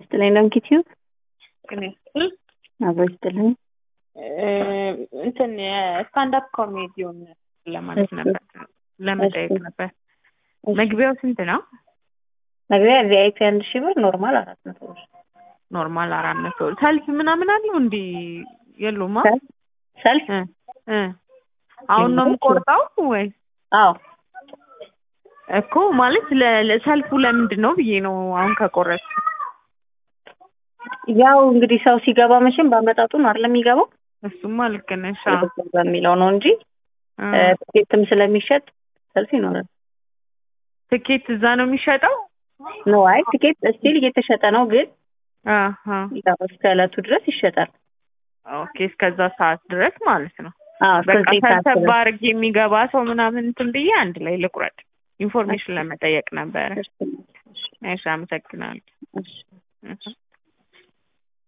ይስጥልኝ። ሎንጊቲዩብ እኔ አብሮ ይስጥልኝ። እንትን የስታንዳፕ ኮሜዲውን ለማለት ነበር ለመጠየቅ ነበር። መግቢያው ስንት ነው? መግቢያ ቪአይፒ አንድ ሺህ ብር፣ ኖርማል አራት መቶ ብር። ኖርማል አራት መቶ ሰልፍ ምናምን አለው እንዲ የሉማ? ሰልፍ እ እ አሁን ነው የምቆርጠው ወይ? አዎ እኮ ማለት ለ- ለሰልፉ ለምንድን ነው ብዬ ነው አሁን ከቆረጥ ያው እንግዲህ ሰው ሲገባ መቼም በአመጣጡ ነው አይደል የሚገባው እሱማ ልክ ነሽ። አዎ። በሚለው ነው እንጂ እ ትኬትም ስለሚሸጥ ሰልፍ ይኖራል። ትኬት እዛ ነው የሚሸጠው? ነው አይ ትኬት ስቲል እየተሸጠ ነው፣ ግን አሀ ያው እስከ ዕለቱ ድረስ ይሸጣል። ኦኬ እስከዛ ሰዓት ድረስ ማለት ነው። አዎ እስከ በቃ ዘጠኝ ሰዓት ሰብሰብ ድረስ። አድርጌ የሚገባ ሰው ምናምን እንትን ብዬ አንድ ላይ ልቁረጥ። ኢንፎርሜሽን ለመጠየቅ ነበረ። እሺ አመሰግናለሁ። እሺ